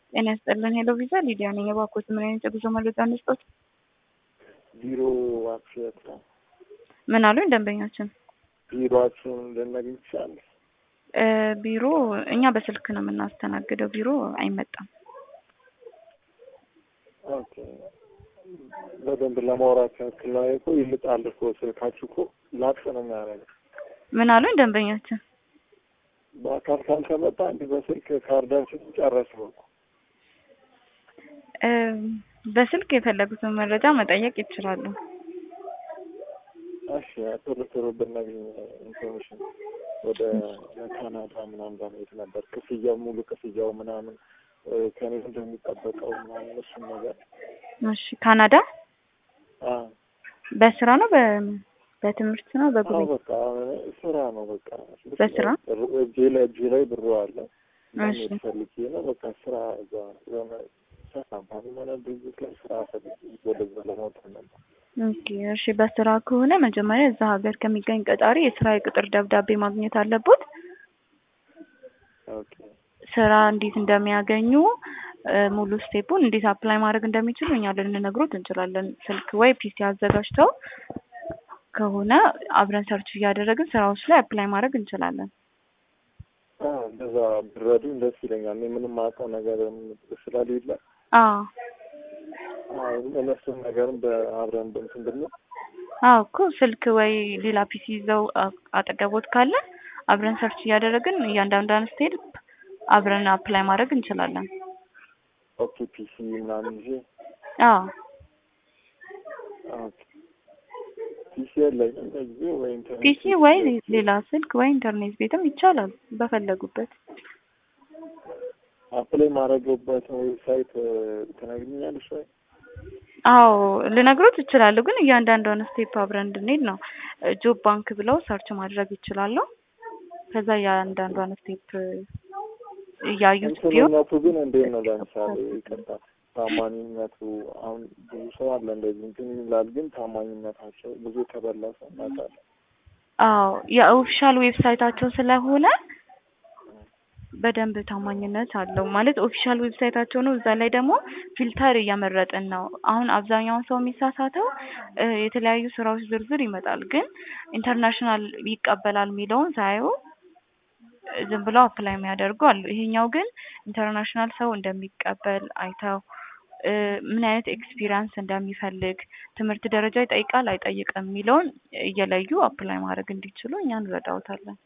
ጤና ይስጥልን። ሄሎ ቪዛ ሊዲያ ነኝ። እባክዎት ምን አይነት የጉዞ መረጃ እንስጦት? ቢሮ አክሽት ነው። ምን አሉኝ ደንበኛችን? ቢሮአችሁን ልናገኝ ትችላለህ? እ ቢሮ እኛ በስልክ ነው የምናስተናግደው። ቢሮ አይመጣም። ኦኬ በደንብ ለማውራት ያክል ነው እኮ ይልጣል እኮ ስልካችሁ እኮ ላጥ ነው የሚያደርገው። ምን አሉኝ ደንበኛችን? በአካል ካልተመጣ እንዲህ በስልክ ካርዳችን ጨረስነው እኮ። እ በስልክ የፈለጉትን መረጃ መጠየቅ ይችላሉ። እሺ ቶሎ ቶሎ ብናገኝ ኢንፎርሜሽን ወደ ካናዳ ምናምን ለመሄድ ነበር። ክፍያው ሙሉ ክፍያው ምናምን እ ከኔ እንደሚጠበቀው ምናምን እሱን ነገር እሺ ካናዳ አ በስራ ነው በ በትምህርት ነው አዎ በጉብኝት? በቃ ስራ ነው በቃ በስራ? እጄ ላይ እጄ ላይ ብሩ አለ እሺ ማግኘት ፈልጌ ነው በቃ ስራ እዛ የሆነ ካምፓኒ ሆነ ድርጅት ላይ ስራ ፈልጌ ወደዛ ለማውጣት ነበር። ኦኬ እሺ በስራ ከሆነ መጀመሪያ እዛ ሀገር ከሚገኝ ቀጣሪ የስራ የቅጥር ደብዳቤ ማግኘት አለቦት። ኦኬ ስራ እንዴት እንደሚያገኙ እ ሙሉ ስቴፑን እንዴት አፕላይ ማድረግ እንደሚችሉ እኛ ልንነግሮት እንችላለን። ስልክ ወይ ፒሲ አዘጋጅተው ከሆነ አብረን ሰርች እያደረግን ስራዎች ላይ አፕላይ ማድረግ እንችላለን። አ እንደዛ ብረዱኝ ደስ ይለኛል። እኔ ምንም አውቀው ነገር ስለሌለ አዎ አዎ እነሱን ነገርም በአብረን እንትን ብንል አዎ እኮ ስልክ ወይ ሌላ ፒሲ ይዘው አ- አጠገቦት ካለ አብረን ሰርች እያደረግን እያንዳንዷን ስቴፕ አብረን አፕላይ ማድረግ እንችላለን። ኦኬ ፒሲ ምናምን ይዤ አዎ ኦኬ ፒሲ የለኝም ለጊዜው ወይ ኢንተርኔት ፒሲ ወይ ሌላ ስልክ ወይ ኢንተርኔት ቤትም ይቻላል በፈለጉበት። አፕላይ ማድረግበትን ዌብሳይት ትነግሪኛለሽ ወይ? አዎ ልነግሮት ይችላሉ፣ ግን እያንዳንዷን ስቴፕ አብረን እንድንሄድ ነው። ጆብ ባንክ ብለው ሰርች ማድረግ ይችላሉ። ከዛ እያንዳንዷን ስቴፕ እያዩት ቢሆን እንትንነቱ ግን እንዴት ነው? ለምሳሌ ይቅርታ ታማኝነቱ አሁን ብዙ ሰው አለ እንደዚህ እንትን ይላል፣ ግን ታማኝነታቸው ብዙ የተበላ ሰው እናውቃለን። አዎ የኦፊሻል ዌብሳይታቸው ስለሆነ በደንብ ታማኝነት አለው ማለት ኦፊሻል ዌብሳይታቸው ነው። እዛ ላይ ደግሞ ፊልተር እያመረጥን ነው። አሁን አብዛኛውን ሰው የሚሳሳተው እ የተለያዩ ስራዎች ዝርዝር ይመጣል፣ ግን ኢንተርናሽናል ይቀበላል የሚለውን ሳዩ ዝም ብለው አፕላይ የሚያደርጉ አሉ። ይሄኛው ግን ኢንተርናሽናል ሰው እንደሚቀበል አይተው እ ምን አይነት ኤክስፒሪያንስ እንደሚፈልግ ትምህርት ደረጃ ይጠይቃል አይጠይቅም የሚለውን እየለዩ አፕላይ ማድረግ እንዲችሉ እኛ እንረዳውታለን።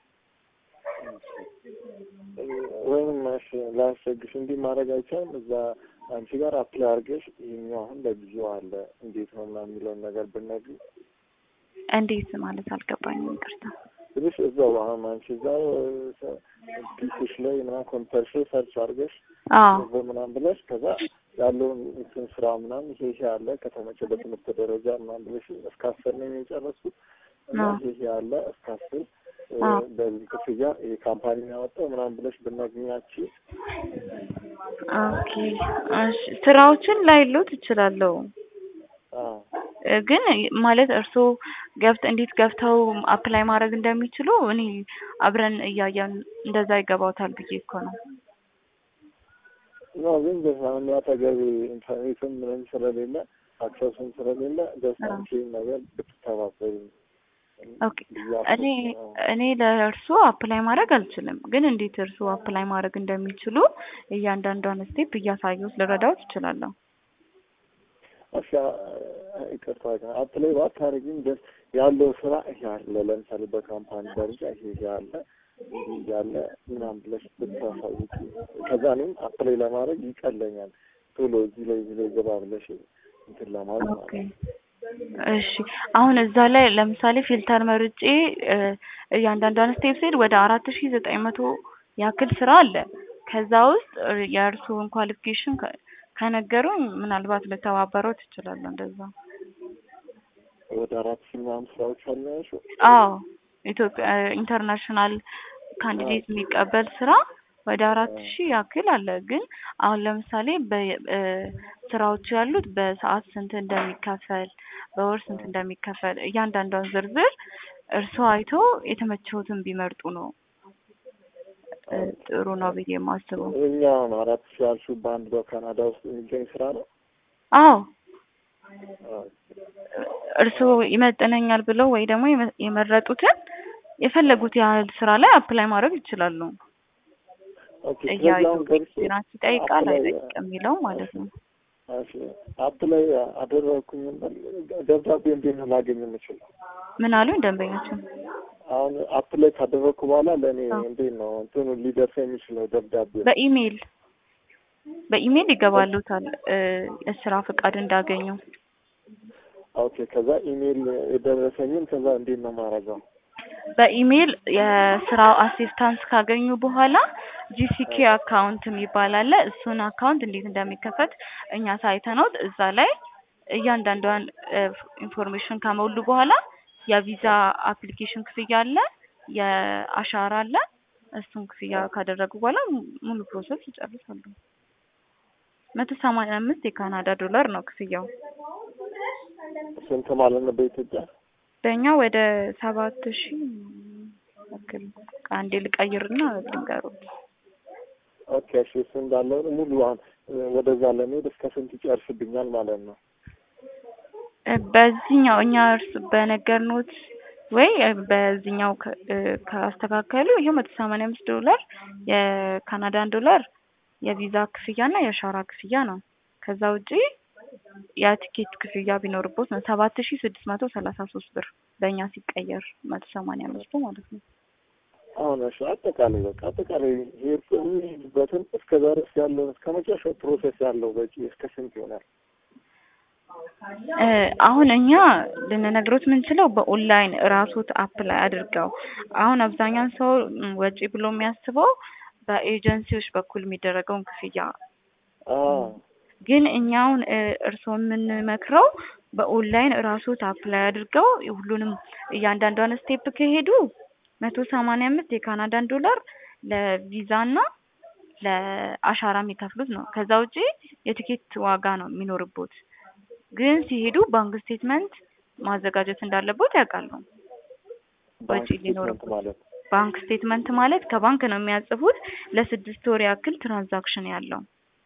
ወይም እሺ ላስቸግሽ እንዲህ ማድረግ አይቻልም። እዛ አንቺ ጋር አፕላይ አድርገሽ ይሄኛው አሁን ለጊዜው አለ እንዴት ነው ምናምን የሚለውን ነገር ብትነግሪኝ እንዴት ማለት አልገባኝም፣ ይቅርታ። ትንሽ እዛው አሁን አንቺ እዛው ፒሲሽ ላይ ምናምን ኮምፒውተርሽ ላይ ሰርች አድርገሽ አዎ ገንዘብ ምናምን ብለሽ ከዛ ያለውን እንትን ስራ ምናምን ይሄ ይሄ አለ ከተመቸ በትምህርት ደረጃ ምናምን ብለሽ እስከ አስር ነው የጨረስኩት እና አዎ። ይሄ ይሄ አለ እስከ አስር እ አዎ። በዚህ ክፍያ ይሄ ካምፓኒ ያወጣው ምናምን ብለሽ ብናገኛችሁ ኦኬ እሺ ስራዎችን ላይሉት እችላለሁ አዎ እ ግን ማለት እርስዎ ገብት እንዴት ገብተው አፕላይ ማድረግ እንደሚችሉ እኔ አብረን እያየን እንደዛ ይገባውታል ብዬ እኮ ነው። ነው ግን በሳሁን አጠገብ ኢንተርኔትም ምንም ስለሌለ አክሰስም ስለሌለ ደስታንቺ ነገር ብትተባበሪ ኦኬ እኔ እኔ ለእርስዎ አፕላይ ማድረግ አልችልም፣ ግን እንዴት እርስዎ አፕላይ ማድረግ እንደሚችሉ እያንዳንዷን ስቴፕ እያሳየሁት ልረዳዎት እችላለሁ። እሺ ይቅርታ ግን አፕላይ ባታደርጊም ደስ ያለው ስራ ይሄ አለ ለምሳሌ በካምፓኒ ደረጃ ይሄ ይሄ አለ እንዲህ እያለ ምናምን ብለሽ ብታሳውቂ ከዛ እኔም አፕላይ ለማድረግ ይቀለኛል ቶሎ እዚህ ላይ እዚህ ላይ ገባ ብለሽ እንትን ለማለት ኦኬ ማለት ነው። እሺ አሁን እዛ ላይ ለምሳሌ ፊልተር መርጬ እ እያንዳንዷን ስቴፕ ስሄድ ወደ አራት ሺ ዘጠኝ መቶ ያክል ስራ አለ። ከዛ ውስጥ እ የእርስዎን ኳሊፊኬሽን ከ- ከነገሩኝ ምናልባት ልተባበረው ትችላለሁ። እንደዛ ወደ አራት ሺህ ምናምን ስራዎች አሉ ያልሽው? አዎ ኢትዮጵያ ኢንተርናሽናል ካንዲዴት የሚቀበል ስራ ወደ አራት ሺህ ያክል አለ። ግን አሁን ለምሳሌ በ እ ስራዎቹ ያሉት በሰዓት ስንት እንደሚከፈል በወር ስንት እንደሚከፈል እያንዳንዷን ዝርዝር እርስዎ አይቶ የተመቸውትን ቢመርጡ ነው እ ጥሩ ነው ብዬ የማስበው። እኛ አሁን አራት ሺህ ያልሽው በአንድ በካናዳ ውስጥ የሚገኝ ስራ ነው። አዎ ኦኬ። እርስዎ ይመጥነኛል ብለው ወይ ደግሞ የመ- የመረጡትን የፈለጉት ያህል ስራ ላይ አፕላይ ማድረግ ይችላሉ። ኦኬ። ስለዚህ እያዩ አሁን ገብቼ ኤክስፒሪያንስ ይጠይቃል አፕላይ አይጠይቅም የሚለው ማለት ነው። እሺ፣ አፕላይ አደረኩኝ እንበል ደብዳቤ እንዴት ነው ላገኝ የምችለው? ምን አሉኝ ደንበኞችን? አሁን አፕላይ ካደረኩ በኋላ ለእኔ አዎ። እንዴት ነው እንትኑ ሊደርስ የሚችለው ደብዳቤ? በኢሜይል በኢሜይል ይገባሉታል እ የስራ ፍቃድ እንዳገኙ። ኦኬ። ከዛ ኢሜይል የደረሰኝን ከዛ እንዴት ነው ማረገው? በኢሜይል የስራው አሲስታንስ ካገኙ በኋላ ጂሲኬ አካውንት የሚባል አለ። እሱን አካውንት እንዴት እንደሚከፈት እኛ ሳይተነው እዛ ላይ እያንዳንዷን ኢንፎርሜሽን ከሞሉ በኋላ የቪዛ አፕሊኬሽን ክፍያ አለ፣ የአሻራ አለ። እሱን ክፍያ ካደረጉ በኋላ ሙሉ ፕሮሰስ ይጨርሳሉ። መቶ ሰማንያ አምስት የካናዳ ዶላር ነው ክፍያው። ስንት ማለት ነው በኢትዮጵያ? በእኛ ወደ ሰባት ሺህ ያክል ከአንዴ ልቀይርና ልንገሩት። ኦኬ። እሺ፣ እሱ እንዳለ ሙሉ አሁን ወደዛ ለመሄድ እስከ ስንት ይጨርስብኛል ማለት ነው? እ በዚህኛው እኛ እርስ በነገርኖት ወይ እ በዚህኛው ከ- እ ካስተካከሉ ይሄው መቶ ሰማንያ አምስት ዶላር የካናዳን ዶላር የቪዛ ክፍያና የአሻራ ክፍያ ነው። ከዛ ውጪ የቲኬት ክፍያ ቢኖርቦት ነው ሰባት ሺህ ስድስት መቶ ሰላሳ ሶስት ብር በእኛ ሲቀየር መቶ ሰማንያ አምስቱ ማለት ነው። አሁን እሺ፣ አጠቃላይ በቃ አጠቃላይ ሄድ የሚሄድበትን እስከ ዛሬ እስከ ያለው እስከ መጨረሻው ፕሮሴስ ያለው በቂ እስከ ስንት ይሆናል? እ አሁን እኛ ልንነግሮት የምንችለው በኦንላይን ራሶት አፕላይ አድርገው አሁን አብዛኛውን ሰው ም, ወጪ ብሎ የሚያስበው በኤጀንሲዎች በኩል የሚደረገውን ክፍያ አዎ ግን እኛውን እርስዎ የምንመክረው በኦንላይን ራሶት አፕላይ አድርገው ሁሉንም እያንዳንዷን ስቴፕ ከሄዱ መቶ ሰማንያ አምስት የካናዳን ዶላር ለቪዛ እና ለአሻራ የሚከፍሉት ነው። ከዛ ውጪ የቲኬት ዋጋ ነው የሚኖርቦት። ግን ሲሄዱ ባንክ ስቴትመንት ማዘጋጀት እንዳለቦት ያውቃሉ። ባንክ ወጪ ስቴትመንት ሊኖርበት ማለት ባንክ ስቴትመንት ማለት ከባንክ ነው የሚያጽፉት ለስድስት ወር ያክል ትራንዛክሽን ያለው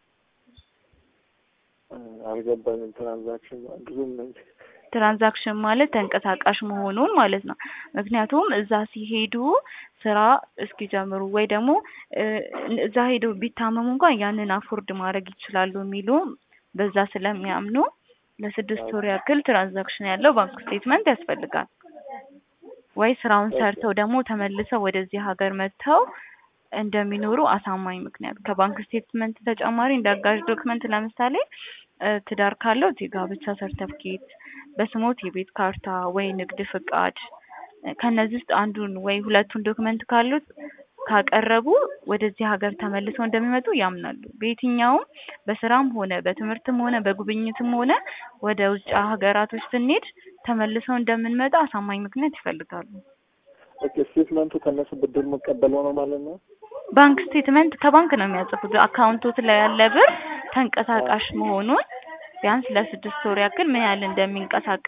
እ፣ አልገባኝም። ትራንዛክሽን ብዙም ትራንዛክሽን ማለት ተንቀሳቃሽ መሆኑን ማለት ነው። ምክንያቱም እዛ ሲሄዱ ስራ እስኪጀምሩ ወይ ደግሞ እ እዛ ሄደው ቢታመሙ እንኳን ያንን አፎርድ ማድረግ ይችላሉ የሚሉ በዛ ስለሚያምኑ ለስድስት ወር ያክል ትራንዛክሽን ያለው ባንክ ስቴትመንት ያስፈልጋል። ወይ ስራውን ሰርተው ደግሞ ተመልሰው ወደዚህ ሀገር መጥተው እንደሚኖሩ አሳማኝ ምክንያት ከባንክ ስቴትመንት ተጨማሪ እንደ አጋዥ ዶክመንት ለምሳሌ እ ትዳር ካለው የጋብቻ ሰርተፍኬት፣ በስሞት የቤት ካርታ ወይ ንግድ ፍቃድ እ ከነዚህ ውስጥ አንዱን ወይ ሁለቱን ዶክመንት ካሉት ካቀረቡ ወደዚህ ሀገር ተመልሰው እንደሚመጡ ያምናሉ። በየትኛውም በስራም ሆነ በትምህርትም ሆነ በጉብኝትም ሆነ ወደ ውጭ ሀገራቶች ስንሄድ ተመልሰው እንደምንመጣ አሳማኝ ምክንያት ይፈልጋሉ። ኦኬ። ስቴትመንቱ ከነሱ ብድር መቀበለው ነው ማለት ነው? ባንክ ስቴትመንት ከባንክ ነው የሚያጽፉት። አካውንቶት ላይ ያለ ብር ተንቀሳቃሽ መሆኑን ቢያንስ ለስድስት ወር ያክል ምን ያህል እንደሚንቀሳቀስ